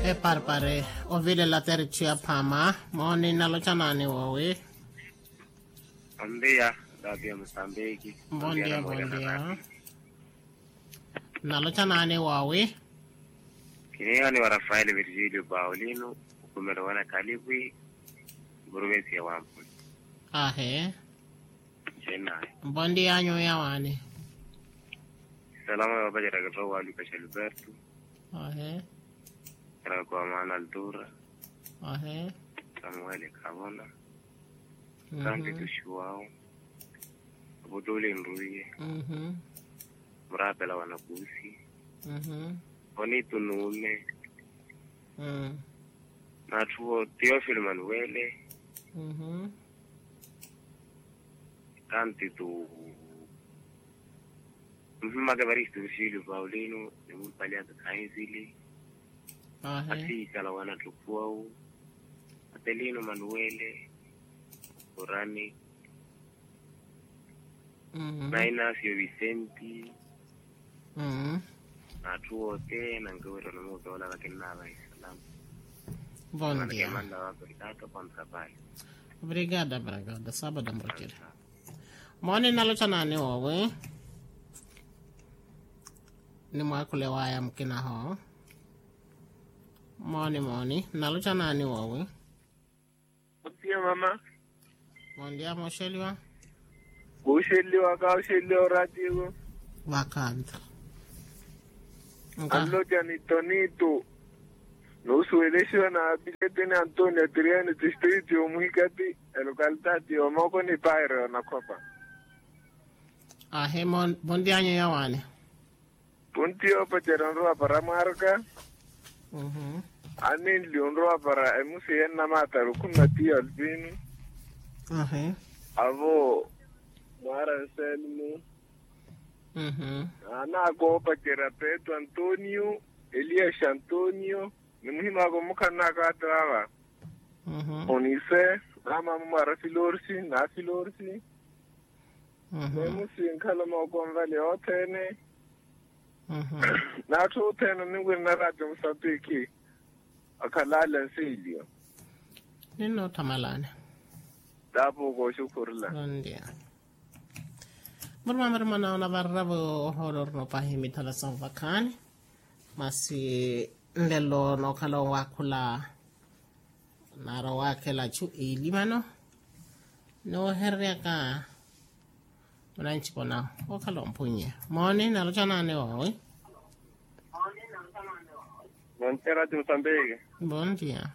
eparpare ovile la tercia phama moni nalochanani wowi Ambia Davia Msambiki. mbondia mbondia nalochanani wowi Kiniyo ni wa Rafael Virgilio Paulino ukumela wana kalibwi provinsi ya Wampu. ahe Chennai. mbondia nyo yawani Salama ya baja ragato wa Lucas Alberto. ahe Kara kwa maana Altura. ahe Samuel Kavona. Santi mhm, Tushuao. Buduli Nruye. mhm, Mrapela wanakusi. mhm, Oni tunume. mm, Natuo Theophil Manuele. mhm, Tanti tu Mfumage Baristo Virgilio Paulino. Ni mpalia kainzili. ahe Asika wana tukuau. Atelino Manuele. Orani. mhm, Na Inacio Vicenti. mhm. Natuo tena ngewero na muda wala lakini na bai salam. bondia Manda wako Ricardo kwa mkabali. obrigada obrigada sábado mbrokile moni nalochanani wowi ni mwakule waya mkinaho moni moni nalochanani wowi Pia mama, bondia mosheliwa kusheliwa ka usheliwa ratigo. vakanta Nka- Allo ni tonito. No sueleshiwa na bilete ni Antonio Triani district yo muhikati localidad yo moko ni paire na kopa. ahe mon- bondia nyo yawani Puntio pa cheronro para marca. Mhm, Anin lionro para emusi enna mata rukuna ti albino. ahe Avo Mara Selmo. mhm, Ana ko pa Peto Antonio. Elias Antonio. Ni muhimu ako mukana ka trawa. mhm, Onise, ama mara filorsi, na filorsi, mhm, nemu sinkhala makonvale othene, mhm. nathi uthene nikwini na radio Msambiki, akhalala nsilio, ninothamalane lapho kosho kurila. bondia murima mirima naona varravo holor no pahimi thala sanvakhani masi nlelo nokhala wakhula naro wakhela chu ilimano noherreka unanchipona okhala omphunye moni nalochanane wawe Montera de Mozambique. bondia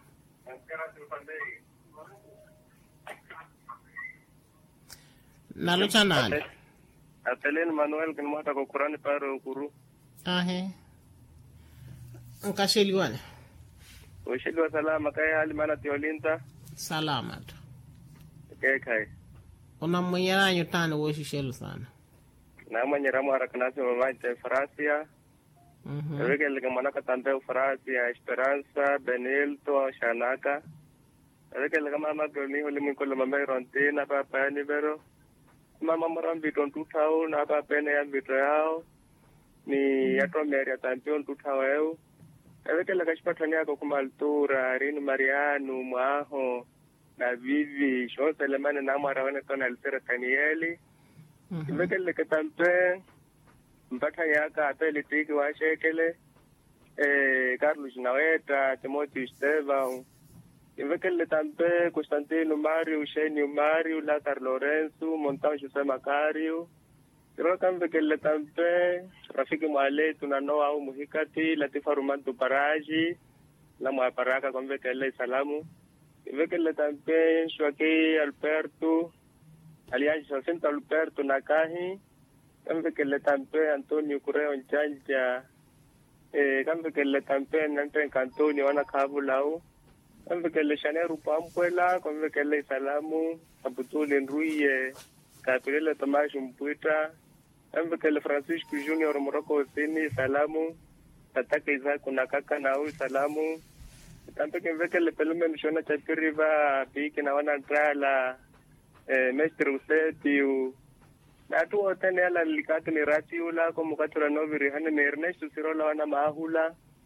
nalochanane Atelino Manuel que mwata kwa Kurani paro kuru. ahe nkasheliwane Ushili wa salama kaya hali mana tiolinta. salama tu Kaya kai. unamwenyeranyo tani woxixelo sana Na mwenye ramu harakanasi mamaite Francia. Mhm, Eweke lika mwanaka tambe Francia, Esperanza, Benilto, Shanaka. Eweke lika mama goni huli mwikolo mame Rontina papa ya nivero. Mama morambito ntutao na papa ene ya mbito yao. Ni yato meri ya tampio ntutao eu. Eweke lika shipatani yako kumaltura, Rini Mariano, Mwaho. Na Vivi, Shonsa Lemane na mwara wane tona alisera Kanieli. mhm, Ivekele ke tampe mpatha yaka apele tiki wa shekele eh Carlos Naweta Timothy Estevão Ivekele tampe Constantino Mario Eugênio Mario Lázaro Lourenço Montão José Macario Kiro kambekele tampe Rafiki Mwale tunanoa au muhikati Latifa Rumantu Paraji la mwaparaka kwambekele salamu Ivekele tampe Shwaki Alberto Alianza Jacinto Alberto Nakahi, kambe que le tampe Antonio Correo Nchanja, eh, kambe que le tampe Nante Antonio Wana Kabulau, kambe que le Shaneru Pampuela, kambe que le Salamu, Abutuli Nruye, Capirele Tomás Mpuita, kambe que le Francisco Junior Morocco Sini Salamu, Tataka Isaac Nakaka Nau Salamu, kambe que ve que le pelume Mishona Chapiriva, Piki na Wana Trala, eh, mestre useti natu otene ala likati ni rati ula ko mukatura noviri hane ni Ernesto Sirola wana mahula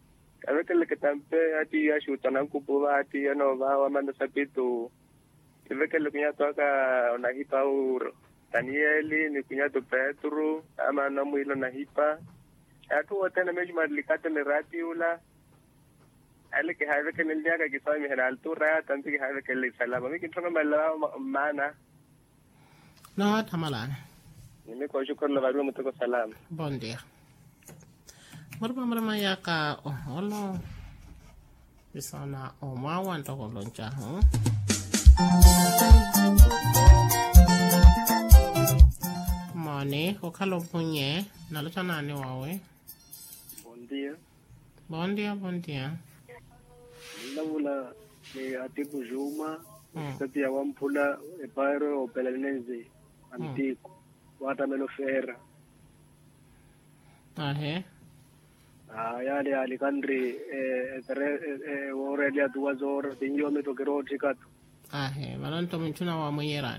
avekele ke tampe ati ya shuta na kupu va ati ya no va wa manda sapitu ivekele kunya toka na hipa ur Danieli ni kunya to Petro ama na mwilo na hipa atu wote na meji madlikate le rati ula ale ke have ke ndia ka ke sa mi hera altura tanti ke have ke le salama mi ke tonga mala mana no tamalana ni ko shukr la varu mutako salam bon dia marma marma ya ka oholo bisana o mawa ntoko loncha huh? mone ko khalo punye nalota nani wawe Bom dia. bon dia bon dia Nilavula ni Atiku Juma, Mm. kati ya Wampula Epairo Opelenense Antico, Watamelo Ferra. ahe Ah, yale ali kandri eh tere eh oreli atuwa zora tinyo me tokero tikatu. ahe malonto mintuna wa muyerana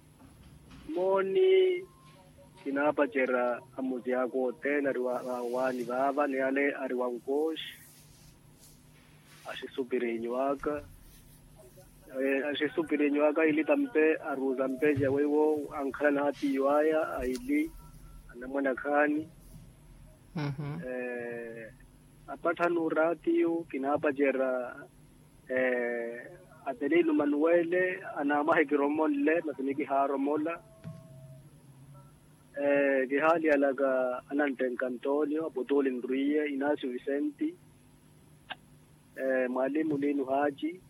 Moni kinapa chera amuzi yako tena riwa wani baba ni ale ari wankosh. Ashisupire nywaka. Eh, ashisupire nywaka ili tampe aruza mpeja wewo ankana hati yuaya aili anamwana kani Mhm. eh apata nuratiyo kinapa jera eh atelilu manuele anamahe kiromolle masiniki haromola eh gihali alaga ananten Antonio Apostoli Nruye Inacio Vicenti eh mwalimu Linu Haji